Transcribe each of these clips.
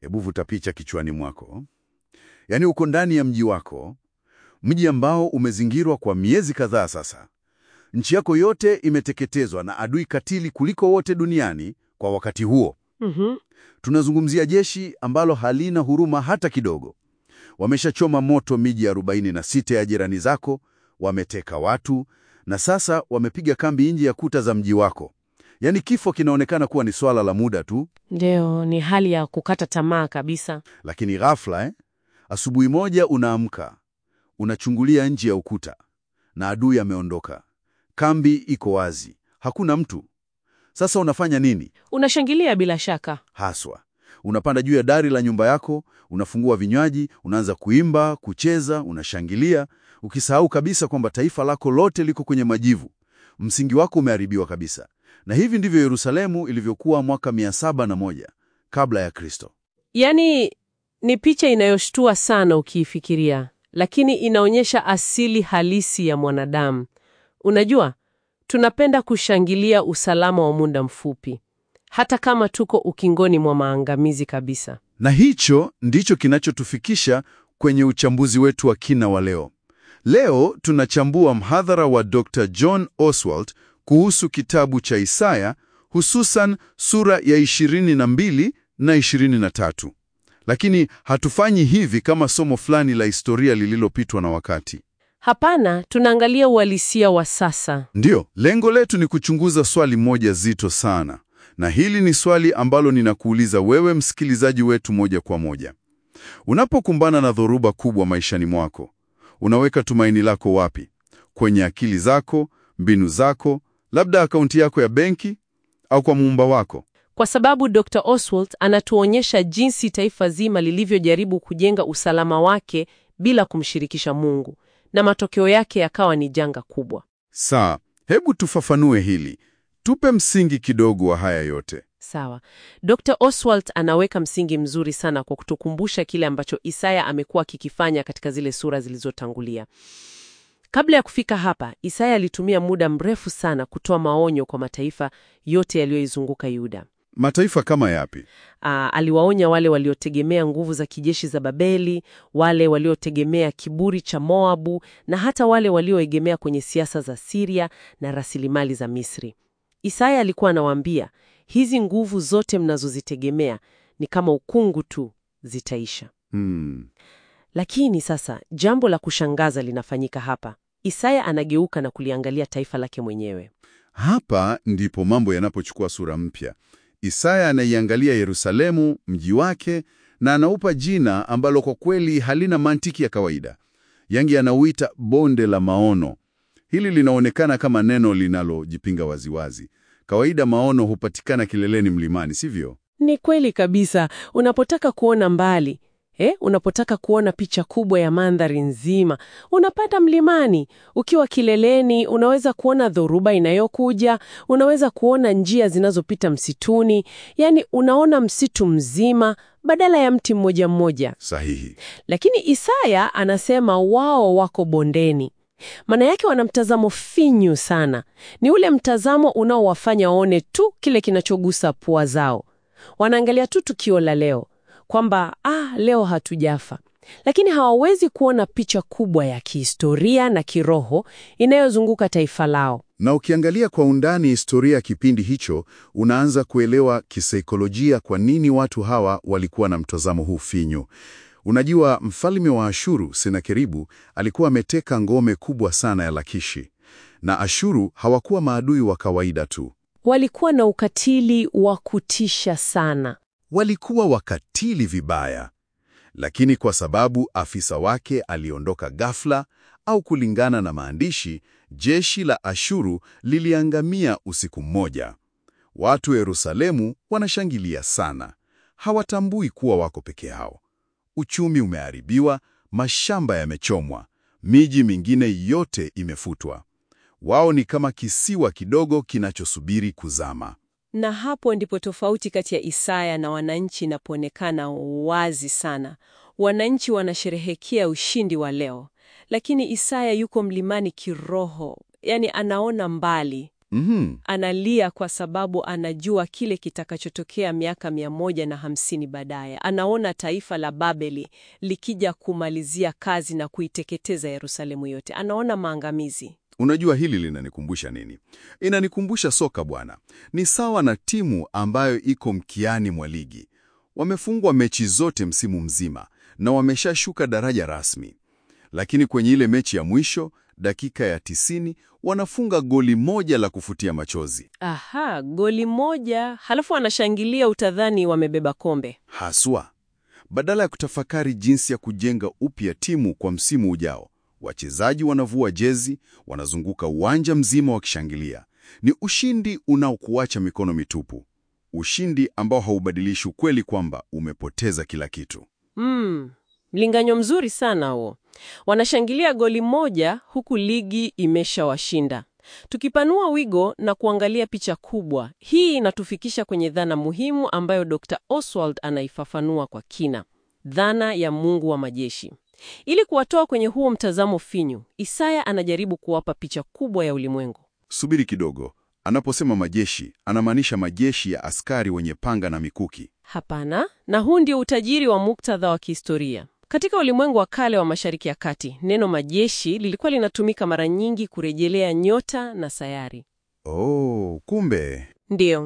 Hebu vuta picha kichwani mwako, yaani uko ndani ya mji wako, mji ambao umezingirwa kwa miezi kadhaa sasa. Nchi yako yote imeteketezwa na adui katili kuliko wote duniani kwa wakati huo. Mhm. Tunazungumzia jeshi ambalo halina huruma hata kidogo. Wameshachoma moto miji 46 ya jirani zako, wameteka watu na sasa wamepiga kambi nje ya kuta za mji wako. Yaani kifo kinaonekana kuwa ni swala la muda tu, Ndio, ni hali ya kukata tamaa kabisa. lakini ghafla eh, asubuhi moja unaamka, unachungulia nje ya ukuta na adui ameondoka. Kambi iko wazi, hakuna mtu. Sasa unafanya nini? Unashangilia bila shaka. Haswa unapanda juu ya dari la nyumba yako, unafungua vinywaji, unaanza kuimba, kucheza, unashangilia, ukisahau kabisa kwamba taifa lako lote liko kwenye majivu. Msingi wako umeharibiwa kabisa. Na hivi ndivyo Yerusalemu ilivyokuwa mwaka 701 kabla ya Kristo. Yaani ni picha inayoshtua sana ukiifikiria, lakini inaonyesha asili halisi ya mwanadamu. Unajua, tunapenda kushangilia usalama wa muda mfupi, hata kama tuko ukingoni mwa maangamizi kabisa. Na hicho ndicho kinachotufikisha kwenye uchambuzi wetu wa kina wa leo. Leo tunachambua mhadhara wa Dr. John Oswald kuhusu kitabu cha Isaya, hususan sura ya 22 na 23. Lakini hatufanyi hivi kama somo fulani la historia lililopitwa na wakati. Hapana, tunaangalia uhalisia wa sasa. Ndiyo, lengo letu ni kuchunguza swali moja zito sana, na hili ni swali ambalo ninakuuliza wewe msikilizaji wetu moja kwa moja. Unapokumbana na dhoruba kubwa maishani mwako, unaweka tumaini lako wapi? Kwenye akili zako, mbinu zako, labda akaunti yako ya benki, au kwa muumba wako? Kwa sababu Dr. Oswald anatuonyesha jinsi taifa zima lilivyojaribu kujenga usalama wake bila kumshirikisha Mungu, na matokeo yake yakawa ni janga kubwa. Saa, hebu tufafanue hili, tupe msingi kidogo wa haya yote. Sawa. Dr. Oswald anaweka msingi mzuri sana kwa kutukumbusha kile ambacho Isaya amekuwa akikifanya katika zile sura zilizotangulia. Kabla ya kufika hapa, Isaya alitumia muda mrefu sana kutoa maonyo kwa mataifa yote yaliyoizunguka Yuda. Mataifa kama yapi? Aa, aliwaonya wale waliotegemea nguvu za kijeshi za Babeli, wale waliotegemea kiburi cha Moabu na hata wale walioegemea kwenye siasa za Siria na rasilimali za Misri. Isaya alikuwa anawaambia, hizi nguvu zote mnazozitegemea ni kama ukungu tu, zitaisha. Hmm. Lakini sasa jambo la kushangaza linafanyika hapa. Isaya anageuka na kuliangalia taifa lake mwenyewe. Hapa ndipo mambo yanapochukua sura mpya. Isaya anaiangalia Yerusalemu, mji wake, na anaupa jina ambalo kwa kweli halina mantiki ya kawaida. Yangi anauita bonde la maono. Hili linaonekana kama neno linalojipinga waziwazi. Kawaida maono hupatikana kileleni mlimani, sivyo? Ni kweli kabisa. Unapotaka kuona mbali eh, unapotaka kuona picha kubwa ya mandhari nzima, unapanda mlimani. Ukiwa kileleni, unaweza kuona dhoruba inayokuja, unaweza kuona njia zinazopita msituni, yaani unaona msitu mzima badala ya mti mmoja mmoja. Sahihi. Lakini Isaya anasema wao wako bondeni. Maana yake wana mtazamo finyu sana. Ni ule mtazamo unaowafanya waone tu kile kinachogusa pua zao. Wanaangalia tu tukio la leo, kwamba ah, leo hatujafa, lakini hawawezi kuona picha kubwa ya kihistoria na kiroho inayozunguka taifa lao. Na ukiangalia kwa undani historia ya kipindi hicho, unaanza kuelewa kisaikolojia kwa nini watu hawa walikuwa na mtazamo huu finyu. Unajua, mfalme wa Ashuru Senakeribu alikuwa ameteka ngome kubwa sana ya Lakishi, na Ashuru hawakuwa maadui wa kawaida tu, Walikuwa na ukatili wa kutisha sana. walikuwa wakatili vibaya. Lakini kwa sababu afisa wake aliondoka ghafla, au kulingana na maandishi, jeshi la Ashuru liliangamia usiku mmoja. Watu wa Yerusalemu wanashangilia sana, hawatambui kuwa wako peke yao. Uchumi umeharibiwa, mashamba yamechomwa, miji mingine yote imefutwa. Wao ni kama kisiwa kidogo kinachosubiri kuzama. Na hapo ndipo tofauti kati ya Isaya na wananchi inapoonekana wazi sana. Wananchi wanasherehekea ushindi wa leo, lakini Isaya yuko mlimani kiroho, yaani anaona mbali. Mhm. Analia kwa sababu anajua kile kitakachotokea miaka mia moja na hamsini baadaye. Anaona taifa la Babeli likija kumalizia kazi na kuiteketeza Yerusalemu yote. Anaona maangamizi. Unajua hili linanikumbusha nini? Inanikumbusha soka bwana. Ni sawa na timu ambayo iko mkiani mwa ligi. Wamefungwa mechi zote msimu mzima na wameshashuka daraja rasmi. Lakini kwenye ile mechi ya mwisho, dakika ya tisini, wanafunga goli moja la kufutia machozi. Aha, goli moja, halafu wanashangilia, utadhani wamebeba kombe. Haswa, badala ya kutafakari jinsi ya kujenga upya timu kwa msimu ujao, wachezaji wanavua jezi, wanazunguka uwanja mzima wakishangilia. Ni ushindi unaokuacha mikono mitupu, ushindi ambao haubadilishi ukweli kwamba umepoteza kila kitu. Mm, mlinganyo mzuri sana huo. Wanashangilia goli moja huku ligi imeshawashinda. Tukipanua wigo na kuangalia picha kubwa, hii inatufikisha kwenye dhana muhimu ambayo Dr. Oswald anaifafanua kwa kina, dhana ya Mungu wa majeshi. Ili kuwatoa kwenye huo mtazamo finyu, Isaya anajaribu kuwapa picha kubwa ya ulimwengu. Subiri kidogo, anaposema majeshi anamaanisha majeshi ya askari wenye panga na mikuki. Hapana, na huu ndio utajiri wa muktadha wa kihistoria. Katika ulimwengu wa kale wa Mashariki ya Kati, neno majeshi lilikuwa linatumika mara nyingi kurejelea nyota na sayari. Oh, kumbe Ndiyo,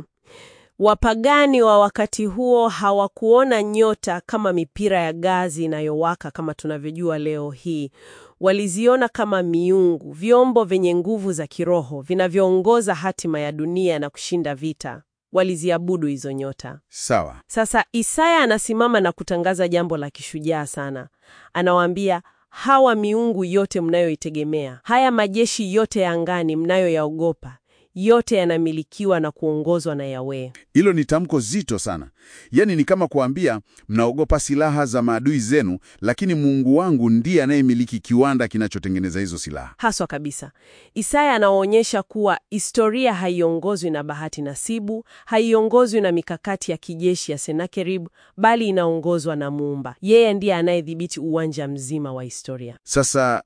wapagani wa wakati huo hawakuona nyota kama mipira ya gazi inayowaka kama tunavyojua leo hii. Waliziona kama miungu, vyombo vyenye nguvu za kiroho vinavyoongoza hatima ya dunia na kushinda vita. Waliziabudu hizo nyota. sawa. Sasa Isaya anasimama na kutangaza jambo la kishujaa sana. Anawaambia, hawa miungu yote mnayoitegemea, haya majeshi yote ya angani mnayoyaogopa, yote yanamilikiwa na kuongozwa na Yahweh. Hilo ni tamko zito sana. Yaani ni kama kuambia mnaogopa silaha za maadui zenu, lakini Mungu wangu ndiye anayemiliki kiwanda kinachotengeneza hizo silaha. Haswa kabisa, Isaya anaonyesha kuwa historia haiongozwi na bahati nasibu, haiongozwi na mikakati ya kijeshi ya Senakeribu, bali inaongozwa na Muumba. Yeye ndiye anayedhibiti uwanja mzima wa historia. Sasa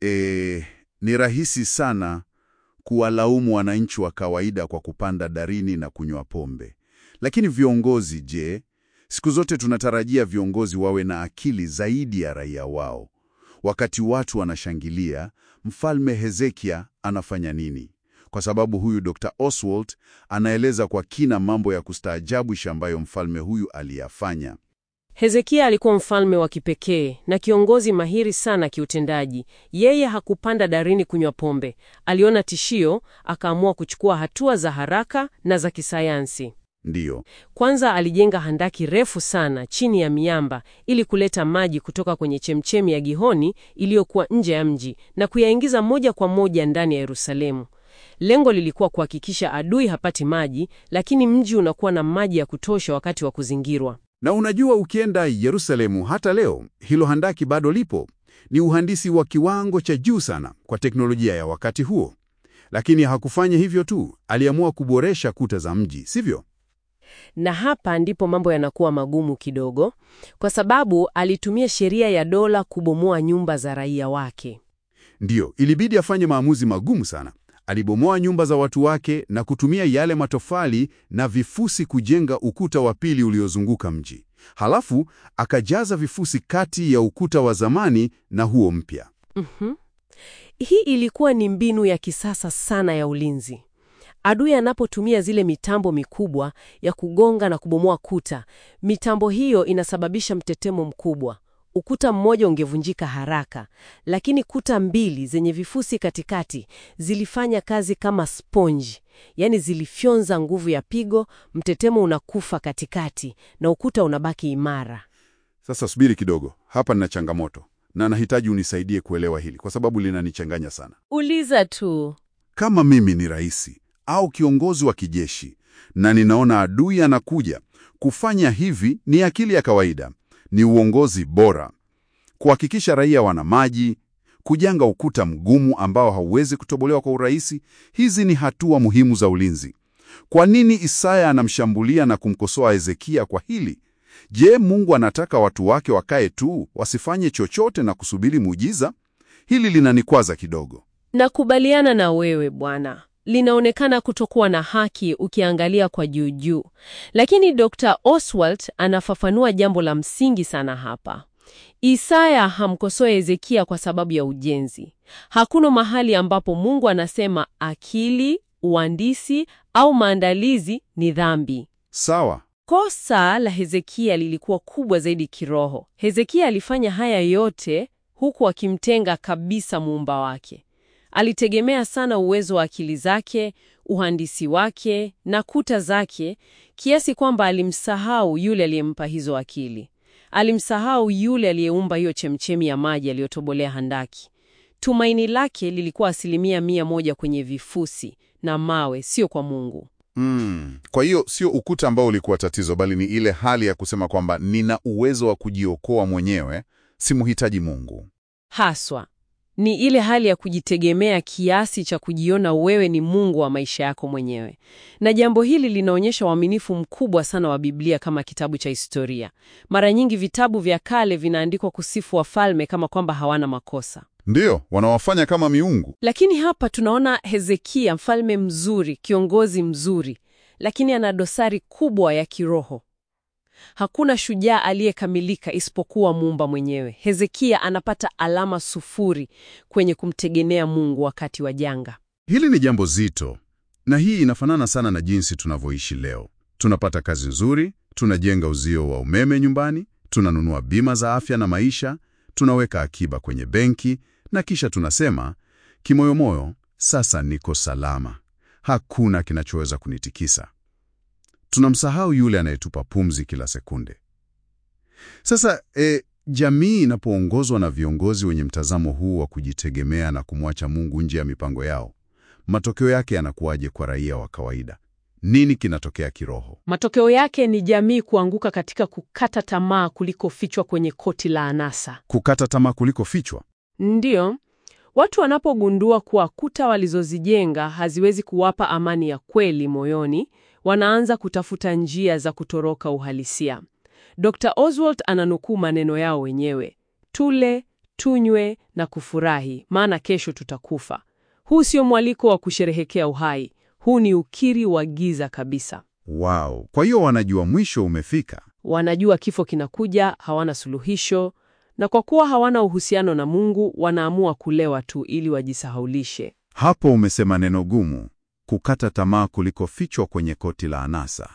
eh, ni rahisi sana kuwalaumu wananchi wa kawaida kwa kupanda darini na kunywa pombe. Lakini viongozi je? Siku zote tunatarajia viongozi wawe na akili zaidi ya raia wao. Wakati watu wanashangilia, Mfalme Hezekia anafanya nini? Kwa sababu huyu Dr. Oswald anaeleza kwa kina mambo ya kustaajabisha ambayo mfalme huyu aliyafanya. Hezekia alikuwa mfalme wa kipekee na kiongozi mahiri sana kiutendaji. Yeye hakupanda darini kunywa pombe. Aliona tishio, akaamua kuchukua hatua za haraka na za kisayansi. Ndiyo, Kwanza alijenga handaki refu sana chini ya miamba ili kuleta maji kutoka kwenye chemchemi ya Gihoni iliyokuwa nje ya mji na kuyaingiza moja kwa moja ndani ya Yerusalemu. Lengo lilikuwa kuhakikisha adui hapati maji, lakini mji unakuwa na maji ya kutosha wakati wa kuzingirwa. Na unajua ukienda Yerusalemu hata leo, hilo handaki bado lipo. Ni uhandisi wa kiwango cha juu sana kwa teknolojia ya wakati huo. Lakini hakufanya hivyo tu, aliamua kuboresha kuta za mji, sivyo? Na hapa ndipo mambo yanakuwa magumu kidogo, kwa sababu alitumia sheria ya dola kubomoa nyumba za raia wake. Ndiyo, ilibidi afanye maamuzi magumu sana. Alibomoa nyumba za watu wake na kutumia yale matofali na vifusi kujenga ukuta wa pili uliozunguka mji. Halafu akajaza vifusi kati ya ukuta wa zamani na huo mpya. Mhm. Hii ilikuwa ni mbinu ya kisasa sana ya ulinzi. Adui anapotumia zile mitambo mikubwa ya kugonga na kubomoa kuta, mitambo hiyo inasababisha mtetemo mkubwa. Ukuta mmoja ungevunjika haraka, lakini kuta mbili zenye vifusi katikati zilifanya kazi kama sponji, yaani zilifyonza nguvu ya pigo, mtetemo unakufa katikati na ukuta unabaki imara. Sasa subiri kidogo, hapa nina changamoto na nahitaji unisaidie kuelewa hili kwa sababu linanichanganya sana. Uliza tu. Kama mimi ni rais au kiongozi wa kijeshi na ninaona adui anakuja, kufanya hivi ni akili ya kawaida, ni uongozi bora, kuhakikisha raia wana maji, kujenga ukuta mgumu ambao hauwezi kutobolewa kwa urahisi. Hizi ni hatua muhimu za ulinzi. Kwa nini Isaya anamshambulia na kumkosoa Hezekia kwa hili? Je, Mungu anataka watu wake wakae tu wasifanye chochote na kusubiri muujiza? Hili linanikwaza kidogo. Nakubaliana na wewe bwana. linaonekana kutokuwa na haki ukiangalia kwa juu juu, lakini Dr. Oswald anafafanua jambo la msingi sana hapa. Isaya hamkosoe Hezekia kwa sababu ya ujenzi. Hakuna mahali ambapo Mungu anasema akili, uhandisi au maandalizi ni dhambi. Sawa. Kosa la Hezekia lilikuwa kubwa zaidi kiroho. Hezekia alifanya haya yote huku akimtenga kabisa muumba wake. Alitegemea sana uwezo wa akili zake, uhandisi wake na kuta zake, kiasi kwamba alimsahau yule aliyempa hizo akili. Alimsahau yule aliyeumba hiyo chemchemi ya maji aliyotobolea handaki. Tumaini lake lilikuwa asilimia mia moja kwenye vifusi na mawe, sio kwa Mungu. Mm. Kwa hiyo sio ukuta ambao ulikuwa tatizo, bali ni ile hali ya kusema kwamba nina uwezo wa kujiokoa mwenyewe, simhitaji Mungu. Haswa ni ile hali ya kujitegemea kiasi cha kujiona wewe ni Mungu wa maisha yako mwenyewe. Na jambo hili linaonyesha uaminifu mkubwa sana wa Biblia kama kitabu cha historia. Mara nyingi vitabu vya kale vinaandikwa kusifu wafalme kama kwamba hawana makosa. Ndiyo, wanawafanya kama miungu. Lakini hapa tunaona Hezekia, mfalme mzuri, kiongozi mzuri, lakini ana dosari kubwa ya kiroho. Hakuna shujaa aliyekamilika isipokuwa muumba mwenyewe. Hezekia anapata alama sufuri kwenye kumtegemea Mungu wakati wa janga. Hili ni jambo zito, na hii inafanana sana na jinsi tunavyoishi leo. Tunapata kazi nzuri, tunajenga uzio wa umeme nyumbani, tunanunua bima za afya na maisha, tunaweka akiba kwenye benki, na kisha tunasema kimoyomoyo, sasa niko salama, hakuna kinachoweza kunitikisa. Tunamsahau yule anayetupa pumzi kila sekunde. Sasa e, jamii inapoongozwa na viongozi wenye mtazamo huu wa kujitegemea na kumwacha Mungu nje ya mipango yao, matokeo yake yanakuwaje kwa raia wa kawaida? Nini kinatokea kiroho? Matokeo yake ni jamii kuanguka katika kukata tamaa kuliko fichwa kwenye koti la anasa. Kukata tamaa kuliko fichwa. Ndiyo, watu wanapogundua kuwa kuta walizozijenga haziwezi kuwapa amani ya kweli moyoni, wanaanza kutafuta njia za kutoroka uhalisia. Dr. Oswald ananukuu maneno yao wenyewe: tule, tunywe na kufurahi, maana kesho tutakufa. Huu sio mwaliko wa kusherehekea uhai, huu ni ukiri wa giza kabisa. Wow. Kwa hiyo wanajua mwisho umefika. Wanajua kifo kinakuja, hawana suluhisho, na kwa kuwa hawana uhusiano na Mungu, wanaamua kulewa tu ili wajisahaulishe. Hapo umesema neno gumu, kukata tamaa kuliko fichwa kwenye koti la anasa.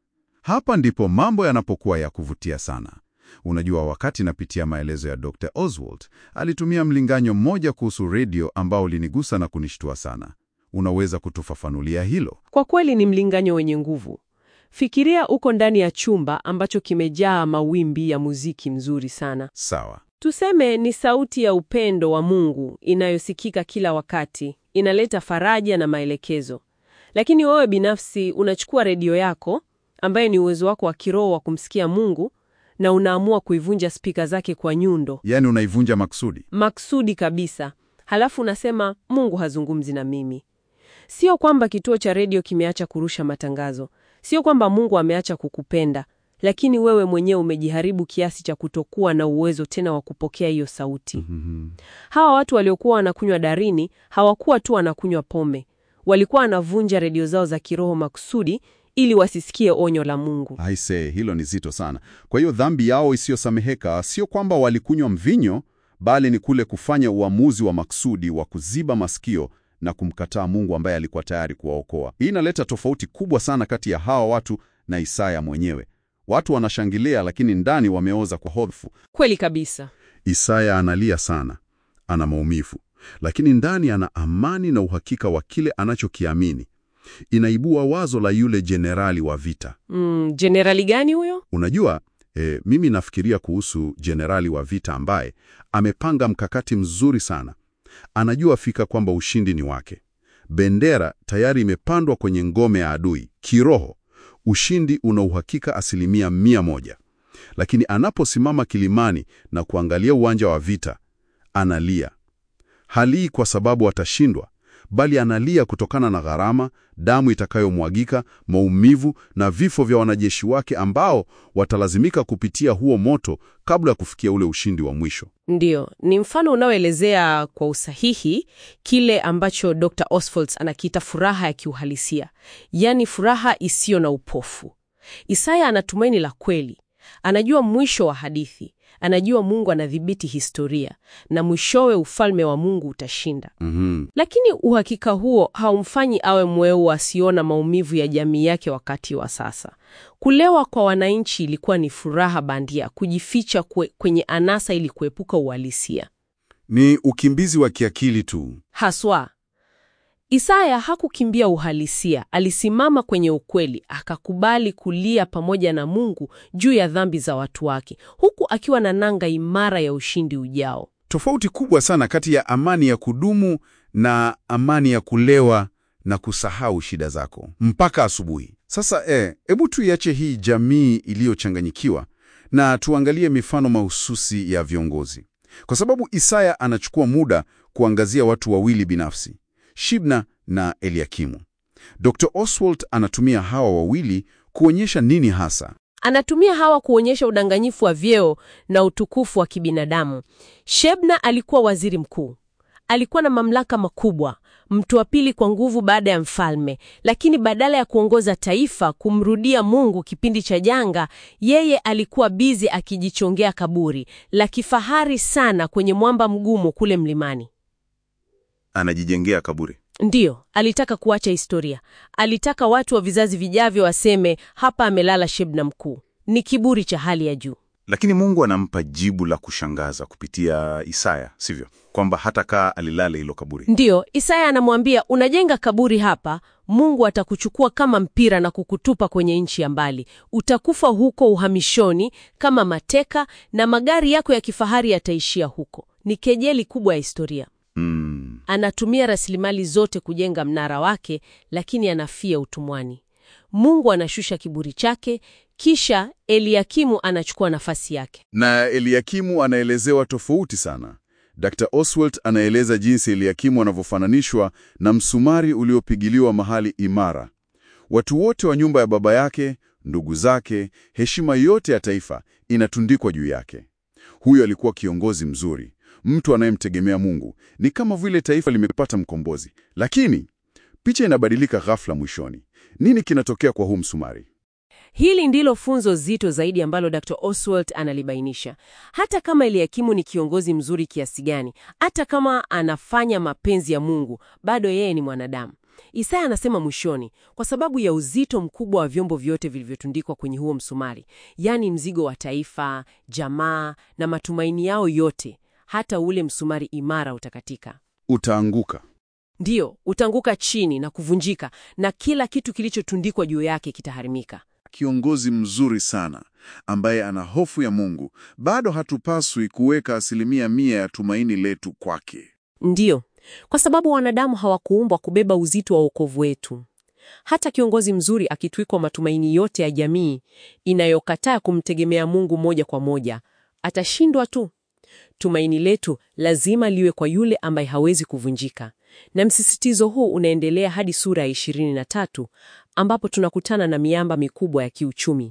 Hapa ndipo mambo yanapokuwa ya kuvutia sana. Unajua, wakati napitia maelezo ya Dr. Oswald, alitumia mlinganyo mmoja kuhusu redio ambao ulinigusa na kunishtua sana. Unaweza kutufafanulia hilo? Kwa kweli ni mlinganyo wenye nguvu. Fikiria uko ndani ya chumba ambacho kimejaa mawimbi ya muziki mzuri sana. Sawa. Tuseme ni sauti ya upendo wa Mungu inayosikika kila wakati, inaleta faraja na maelekezo. Lakini wewe binafsi unachukua redio yako ambaye ni uwezo wako wa kiroho wa kumsikia Mungu na unaamua kuivunja spika zake kwa nyundo Yaani unaivunja maksudi. maksudi kabisa, halafu unasema Mungu hazungumzi na mimi. Sio kwamba kituo cha redio kimeacha kurusha matangazo, sio kwamba Mungu ameacha kukupenda, lakini wewe mwenyewe umejiharibu kiasi cha kutokuwa na uwezo tena wa kupokea hiyo sauti. Hawa watu waliokuwa wanakunywa darini hawakuwa tu wanakunywa pombe, walikuwa wanavunja redio zao za kiroho makusudi ili wasisikie onyo la Mungu. Aise, hilo ni zito sana. Kwa hiyo dhambi yao isiyosameheka sio kwamba walikunywa mvinyo, bali ni kule kufanya uamuzi wa maksudi wa kuziba masikio na kumkataa Mungu ambaye alikuwa tayari kuwaokoa. Hii inaleta tofauti kubwa sana kati ya hawa watu na Isaya mwenyewe. Watu wanashangilia, lakini ndani wameoza kwa hofu. Kweli kabisa. Isaya analia sana, ana maumivu, lakini ndani ana amani na uhakika wa kile anachokiamini. Inaibua wazo la yule jenerali wa vita. Mm, jenerali gani huyo? Unajua, e, mimi nafikiria kuhusu jenerali wa vita ambaye amepanga mkakati mzuri sana. Anajua fika kwamba ushindi ni wake. Bendera tayari imepandwa kwenye ngome ya adui. Kiroho, ushindi una uhakika asilimia mia moja. Lakini anaposimama kilimani na kuangalia uwanja wa vita, analia. Halii kwa sababu atashindwa, bali analia kutokana na gharama, damu itakayomwagika, maumivu na vifo vya wanajeshi wake ambao watalazimika kupitia huo moto kabla ya kufikia ule ushindi wa mwisho. Ndiyo, ni mfano unaoelezea kwa usahihi kile ambacho Dr. Oswald anakiita furaha ya kiuhalisia, yaani furaha isiyo na upofu. Isaya ana tumaini la kweli, anajua mwisho wa hadithi, anajua Mungu anadhibiti historia na mwishowe ufalme wa Mungu utashinda. Mhm. Lakini uhakika huo haumfanyi awe mweu asiona maumivu ya jamii yake wakati wa sasa. Kulewa kwa wananchi ilikuwa ni furaha bandia, kujificha kwe, kwenye anasa ili kuepuka uhalisia. Ni ukimbizi wa kiakili tu. Haswa Isaya hakukimbia uhalisia, alisimama kwenye ukweli, akakubali kulia pamoja na Mungu juu ya dhambi za watu wake, huku akiwa na nanga imara ya ushindi ujao. Tofauti kubwa sana kati ya amani ya kudumu na amani ya kulewa na kusahau shida zako mpaka asubuhi. Sasa eh, hebu tuiache hii jamii iliyochanganyikiwa na tuangalie mifano mahususi ya viongozi, kwa sababu Isaya anachukua muda kuangazia watu wawili binafsi, Shibna na Eliakimu. Dr. Oswald anatumia hawa wawili kuonyesha nini hasa? Anatumia hawa kuonyesha udanganyifu wa vyeo na utukufu wa kibinadamu. Shebna alikuwa waziri mkuu, alikuwa na mamlaka makubwa, mtu wa pili kwa nguvu baada ya mfalme, lakini badala ya kuongoza taifa kumrudia Mungu kipindi cha janga, yeye alikuwa bizi akijichongea kaburi la kifahari sana kwenye mwamba mgumu kule mlimani. Anajijengea kaburi. Ndiyo, alitaka kuacha historia. Alitaka watu wa vizazi vijavyo waseme hapa amelala Shebna mkuu. Ni kiburi cha hali ya juu. Lakini Mungu anampa jibu la kushangaza kupitia Isaya, sivyo? Kwamba hata kaa alilale hilo kaburi. Ndiyo, Isaya anamwambia unajenga kaburi hapa, Mungu atakuchukua kama mpira na kukutupa kwenye nchi ya mbali. Utakufa huko uhamishoni kama mateka, na magari yako ya kifahari yataishia huko. Ni kejeli kubwa ya historia. Mm. Anatumia rasilimali zote kujenga mnara wake, lakini anafia utumwani. Mungu anashusha kiburi chake, kisha Eliakimu anachukua nafasi yake. Na Eliakimu anaelezewa tofauti sana. Dr. Oswald anaeleza jinsi Eliakimu anavyofananishwa na msumari uliopigiliwa mahali imara. Watu wote wa nyumba ya baba yake, ndugu zake, heshima yote ya taifa inatundikwa juu yake. Huyo alikuwa kiongozi mzuri, mtu anayemtegemea Mungu. Ni kama vile taifa limepata mkombozi. Lakini picha inabadilika ghafla mwishoni. Nini kinatokea kwa huu msumari? Hili ndilo funzo zito zaidi ambalo Dr. Oswald analibainisha. Hata kama Eliakimu ni kiongozi mzuri kiasi gani, hata kama anafanya mapenzi ya Mungu, bado yeye ni mwanadamu. Isaya anasema mwishoni, kwa sababu ya uzito mkubwa wa vyombo vyote vilivyotundikwa kwenye huo msumari, yaani mzigo wa taifa, jamaa na matumaini yao yote, hata ule msumari imara utakatika. Utaanguka. Ndiyo, utaanguka chini na kuvunjika, na kila kitu kilichotundikwa juu yake kitaharimika. Kiongozi mzuri sana ambaye ana hofu ya Mungu, bado hatupaswi kuweka asilimia mia ya tumaini letu kwake. Ndiyo, kwa sababu wanadamu hawakuumbwa kubeba uzito wa wokovu wetu. Hata kiongozi mzuri akitwikwa matumaini yote ya jamii inayokataa kumtegemea Mungu moja kwa moja, atashindwa tu. Tumaini letu lazima liwe kwa yule ambaye hawezi kuvunjika. Na msisitizo huu unaendelea hadi sura ya 23 ambapo tunakutana na miamba mikubwa ya kiuchumi,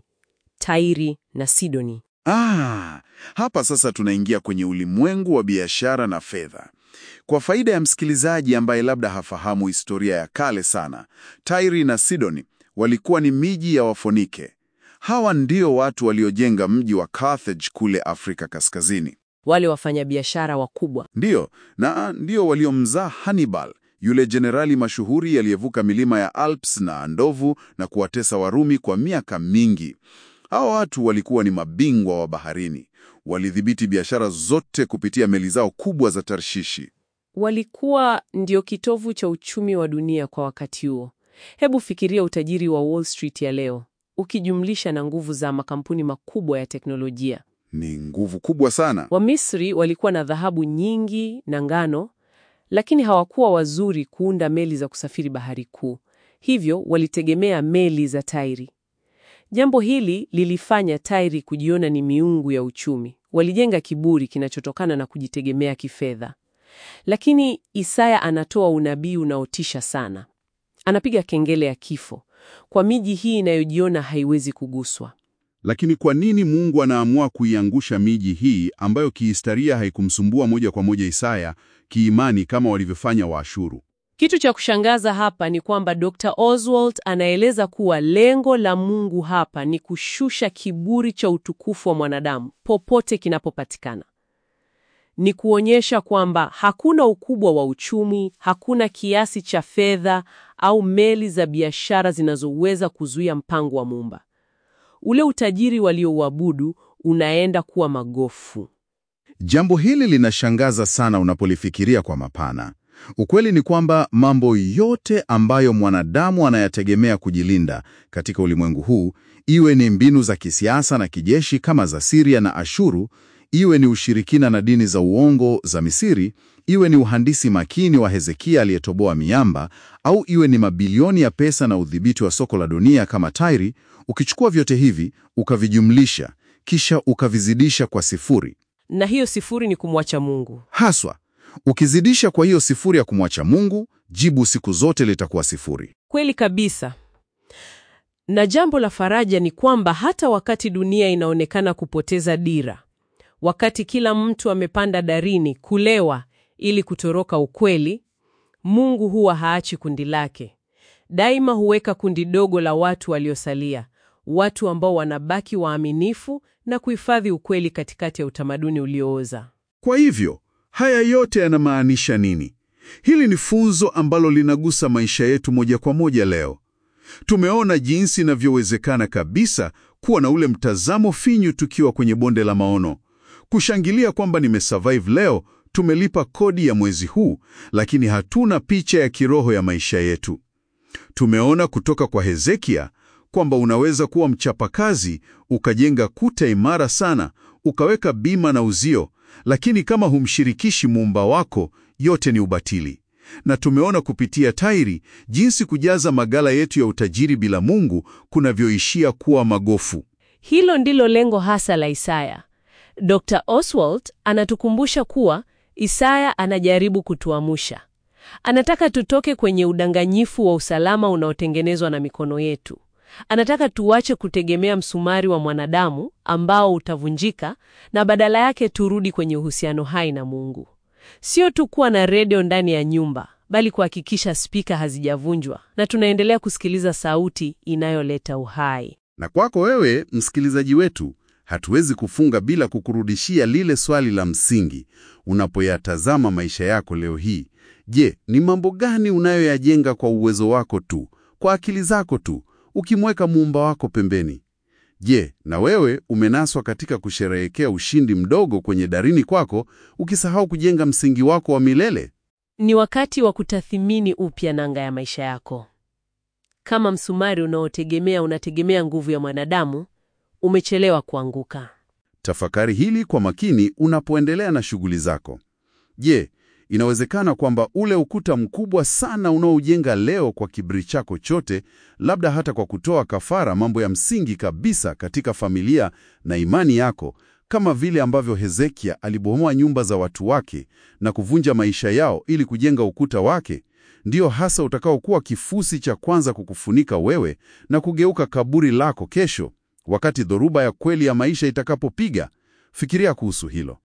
Tairi na Sidoni. Ah, hapa sasa tunaingia kwenye ulimwengu wa biashara na fedha. Kwa faida ya msikilizaji ambaye labda hafahamu historia ya kale sana, Tairi na Sidoni walikuwa ni miji ya Wafonike. Hawa ndio watu waliojenga mji wa Carthage kule Afrika Kaskazini. Wale wafanyabiashara wakubwa Ndiyo, na ndio waliomzaa Hannibal, yule jenerali mashuhuri aliyevuka milima ya Alps na Andovu na kuwatesa Warumi kwa miaka mingi. Hawa watu walikuwa ni mabingwa wa baharini. Walidhibiti biashara zote kupitia meli zao kubwa za Tarshishi. walikuwa ndio kitovu cha uchumi wa dunia kwa wakati huo. Hebu fikiria utajiri wa Wall Street ya leo ukijumlisha na nguvu za makampuni makubwa ya teknolojia. Ni nguvu kubwa sana. Wamisri walikuwa na dhahabu nyingi na ngano, lakini hawakuwa wazuri kuunda meli za kusafiri bahari kuu, hivyo walitegemea meli za Tairi. Jambo hili lilifanya Tairi kujiona ni miungu ya uchumi. Walijenga kiburi kinachotokana na kujitegemea kifedha. Lakini Isaya anatoa unabii unaotisha sana. Anapiga kengele ya kifo kwa miji hii inayojiona haiwezi kuguswa. Lakini kwa nini Mungu anaamua kuiangusha miji hii ambayo kihistoria haikumsumbua moja kwa moja Isaya kiimani kama walivyofanya Waashuru? Kitu cha kushangaza hapa ni kwamba Dr. Oswald anaeleza kuwa lengo la Mungu hapa ni kushusha kiburi cha utukufu wa mwanadamu popote kinapopatikana. Ni kuonyesha kwamba hakuna ukubwa wa uchumi, hakuna kiasi cha fedha au meli za biashara zinazoweza kuzuia mpango wa Muumba. Ule utajiri waliouabudu unaenda kuwa magofu. Jambo hili linashangaza sana unapolifikiria kwa mapana. Ukweli ni kwamba mambo yote ambayo mwanadamu anayategemea kujilinda katika ulimwengu huu, iwe ni mbinu za kisiasa na kijeshi kama za Siria na Ashuru, iwe ni ushirikina na dini za uongo za Misiri, iwe ni uhandisi makini wa Hezekia aliyetoboa miamba, au iwe ni mabilioni ya pesa na udhibiti wa soko la dunia kama Tairi, ukichukua vyote hivi ukavijumlisha, kisha ukavizidisha kwa sifuri Na hiyo sifuri ni kumwacha Mungu. haswa ukizidisha kwa hiyo sifuri ya kumwacha Mungu, jibu siku zote litakuwa sifuri. Kweli kabisa. Na jambo la faraja ni kwamba hata wakati dunia inaonekana kupoteza dira, wakati kila mtu amepanda darini kulewa ili kutoroka ukweli, Mungu huwa haachi kundi lake. Daima huweka kundi dogo la watu waliosalia, watu ambao wanabaki waaminifu na kuhifadhi ukweli katikati ya utamaduni uliooza. Kwa hivyo, haya yote yanamaanisha nini? Hili ni funzo ambalo linagusa maisha yetu moja kwa moja leo. Tumeona jinsi inavyowezekana kabisa kuwa na ule mtazamo finyu tukiwa kwenye bonde la maono, kushangilia kwamba nimesurvive leo, tumelipa kodi ya mwezi huu, lakini hatuna picha ya kiroho ya maisha yetu. Tumeona kutoka kwa Hezekia kwamba unaweza kuwa mchapakazi, ukajenga kuta imara sana, ukaweka bima na uzio, lakini kama humshirikishi muumba wako, yote ni ubatili. Na tumeona kupitia Tairi jinsi kujaza magala yetu ya utajiri bila Mungu kunavyoishia kuwa magofu. Hilo ndilo lengo hasa la Isaya. Dr. Oswald anatukumbusha kuwa Isaya anajaribu kutuamusha. Anataka tutoke kwenye udanganyifu wa usalama unaotengenezwa na mikono yetu. Anataka tuache kutegemea msumari wa mwanadamu ambao utavunjika na badala yake turudi kwenye uhusiano hai na Mungu. Sio tu kuwa na redio ndani ya nyumba, bali kuhakikisha spika hazijavunjwa na tunaendelea kusikiliza sauti inayoleta uhai. Na kwako wewe msikilizaji wetu, hatuwezi kufunga bila kukurudishia lile swali la msingi. Unapoyatazama maisha yako leo hii, je, ni mambo gani unayoyajenga kwa uwezo wako tu, kwa akili zako tu, ukimweka muumba wako pembeni? Je, na wewe umenaswa katika kusherehekea ushindi mdogo kwenye darini kwako, ukisahau kujenga msingi wako wa milele? Ni wakati wa kutathimini upya nanga ya maisha yako. Kama msumari unaotegemea unategemea nguvu ya mwanadamu, umechelewa kuanguka. Tafakari hili kwa makini unapoendelea na shughuli zako. Je, inawezekana kwamba ule ukuta mkubwa sana unaoujenga leo kwa kiburi chako chote, labda hata kwa kutoa kafara mambo ya msingi kabisa katika familia na imani yako, kama vile ambavyo Hezekia alibomoa nyumba za watu wake na kuvunja maisha yao ili kujenga ukuta wake, ndiyo hasa utakaokuwa kifusi cha kwanza kukufunika wewe na kugeuka kaburi lako kesho, wakati dhoruba ya kweli ya maisha itakapopiga? Fikiria kuhusu hilo.